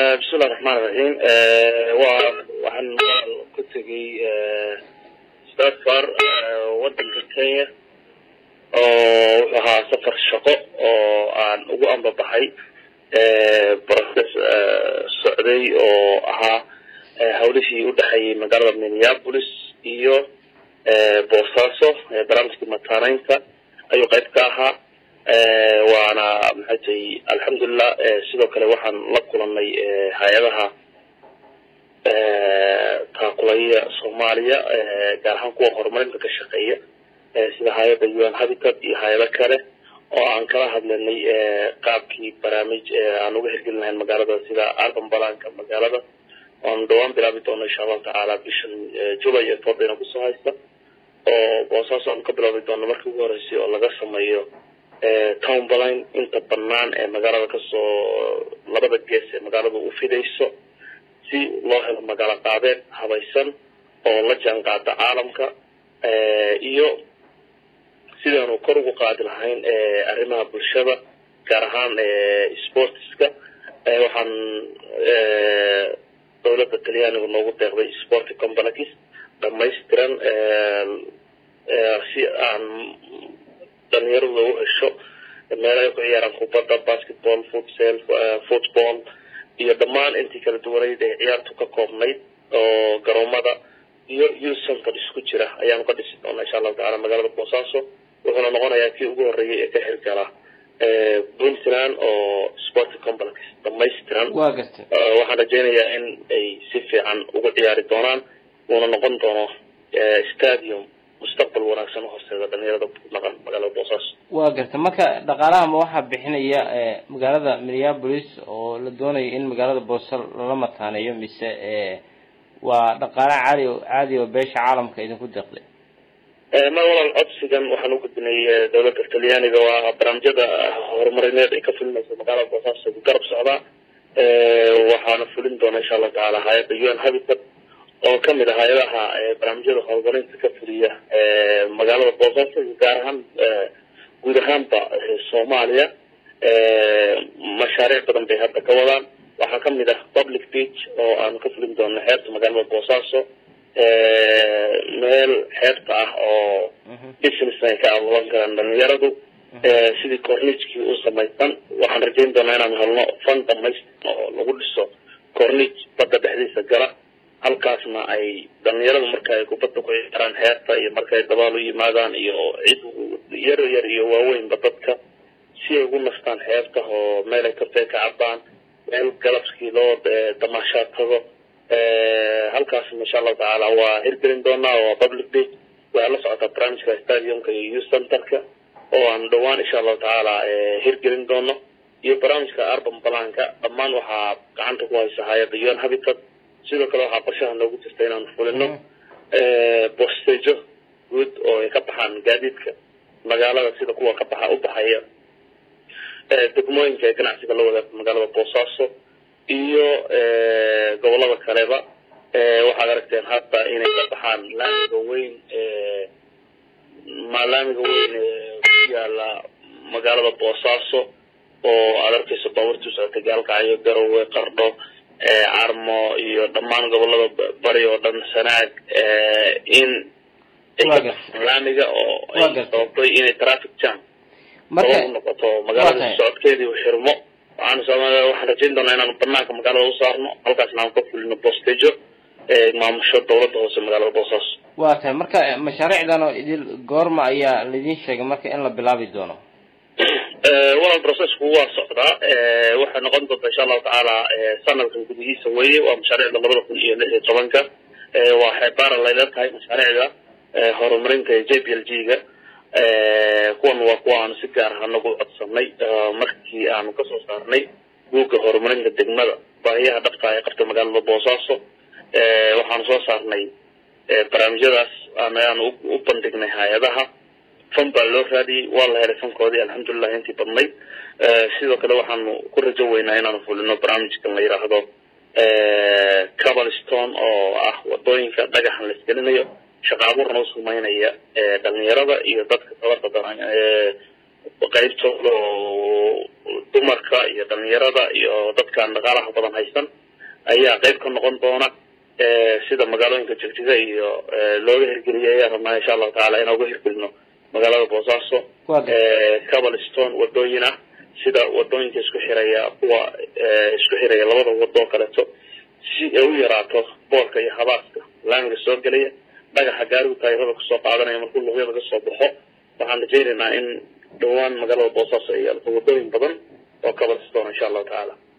bismillahi raxmaan iraxiim waa waxaan ku tegey safar wadanka kenya oo wuxuu ahaa safar shaqo oo aan ugu ambabaxay process socday oo ahaa hawlihii udhexeeyey magaalada minneapolis iyo boosaaso barnaamijkii mataaneynta ayuu qayb ka ahaa waana maxay tahay alxamdulilah sidoo kale waxaan la kulanay hay-adaha taakulaya soomaaliya gaar ahaan kuwa horumarinta ka shaqeeya sida hay-adda un habitat iyo hay-ado kale oo aan kala hadlanay qaabkii barnaamij aan uga hirgelin lahayn magaalada sida arban balanka magaalada oan dhawaan bilaabi doono insha allahu tacaala bishan julay ee toodayna kusoo haysta oo boosaaso aan ka bilaabi doono markii ugu horeysay oo laga sameeyo town baline inta banaan ee magaalada kasoo labada gees ee magaalada u fidayso si loo helo magaalo qaabeed habaysan oo la jaan qaada caalamka iyo sidaanu kor ugu qaadi lahayn arrimaha bulshada gaar ahaan sportiska waxaan dowladda talyaaniga noogu deeqday sporty complex dhamaystiran si aan dhalinyarada u hesho meel ay ku ciyaaraan kubadda basketball futsal football iyo dhammaan intii kala duwanayd ee ciyaartu ka koobnayd oo garoomada iyo youth center isku jira ayaanu ka dhisi doonaa insha allahu tacala magaalada boosaaso wuxuuna noqonayaa kii ugu horreeyay ee ka xilgala puntland oo sport complex dhamaystiran waa gartay waxaan rajaynayaa in ay si fiican uga ciyaari doonaan uuna noqon doono stadium mustaqbal wanaagsan uhorseeda dhalinyarada naqan magaalada boosaaso waa gartay marka dhaqaalaha ma waxaa bixinaya magaalada minneapolis oo la doonayo in magaalada boosa lala mataaneeyo mise waa dhaqaala caali caadi oo beesha caalamka idinku deeqday mar walaal codsigan waxaan u gudbinay dowladda talyaaniga waa barnaamijyada horumarineed ay ka fulinayso magaalada boosaaso garab socdaa waxaana fulin doona insha allahu tacaala hay-adda un habitat oo kamid ah hay-adaha barnaamijyada horumarinta ka fuliya magaalada boosaaso gaar ahaan guud ahaanba soomaaliya mashaariic badan bay hadda ka wadaan waxaa kamid ah public beach oo aanu ka fulin doono xeebta magaalada boosaaso meel xeebta ah oo business ay ka abuuran karaan dhalinyaradu sidii cornigekii u samaysan waxaan rajayn doonaa inaan helno fan dhamaystirn oo lagu dhiso cornig badda dhexdiisa gala halkaasna ay dhalinyaradu marka ay kubadda ku ciyaaraan xeebta iyo markaay dabaal u yimaadaan iyo cid yar yar iyo waaweynba dadka si ay ugu nastaan xeebta oo meel ay kafee ka cabaan meel galabskii loo damaashaad tago halkaasna insha allahu tacaala waa hirgelin doonaa waa public day waxaa la socotaa barnaamijka stadiumka iyo youth centerka oo aan dhawaan insha allahu tacaala hirgelin doono iyo barnaamijka arban balanka dhammaan waxaa gacanta ku haysa hay-adda un habitat sidoo kale waxaa qorshaha noogu jirta inaanu fulino bostejo guud oo ay ka baxaan gaadiidka magaalada sida kuwa ka baxa u baxaya degmooyinka ee ganacsiga la wadaaga magaalada boosaaso iyo gobolada kaleba waxaad aragteen hadda inay ka baxaan laamiga weyn laamiga weyn ku yaala magaalada boosaaso oo aad arkayso baaburtu socotay gaalkacyo garowe qardho carmo iyo dhammaan gobolada bari oo dhan sanaag in laamiga oo ay sababtay inay traffic jam sabab u noqoto magaalada socodkeedii u xirmo waxaan waxaan rajayn doonaa inaanu banaanka magaalada u saarno halkaasna aan ka fulino bostejo maamusho dawladda hoose magaalada boosaaso waa tahay marka mashaariicdan oo idil goorma ayaa laidin sheegay marka in la bilaabi doono walaal processku waa socdaa waxay noqon doonta insha allahu tacaala sanadkan gudihiisa weye waa mashaariicda labada kun iyo lix iyo tobanka waa xeebaara layla tahay mashaariicda horumarinta j p l g ga kuwan waa kuwa aanu si gaar ah anagu codsanay markii aanu kasoo saarnay guuga horumarinta degmada baahiyaha dhabta ee qabta magaalada boosaaso waxaanu soo saarnay barnaamijyadaas ayaanu u bandhignay hay-adaha fan baa loo raadiyey waa la helay fankoodii alxamdulilah intii badnayd sidoo kale waxaanu ku rajo weynaa inaanu fulino barnaamijkan la yidhaahdo cabalstone oo ah wadooyinka dhagaxan la isgelinayo shaqa abuurna u sameynaya dhalinyarada iyo dadka tabarta daran qaybtooda oo dumarka iyo dhalinyarada iyo dadkaan dhaqaalaha badan haysan ayaa qayb ka noqon doona sida magaalooyinka jigjiga iyo looga hirgeliyay ayaan rabnaa insha allahu tacala inaan uga hirgelino magaalada boosaaso cabalstone wadooyin ah sida wadooyinka isku xiraya kuwa isku xiraya labada wado kaleeto si ay u yaraato boorka iyo habaaska laamiga soo gelaya dhagaxa gaarigu taayirada kusoo qaadanaya markuu luqyada ka soo baxo waxaan rajaynaynaa in dhawaan magaalada boosaaso ay yeelato wadooyin badan oo cabalstone insha allahu tacaala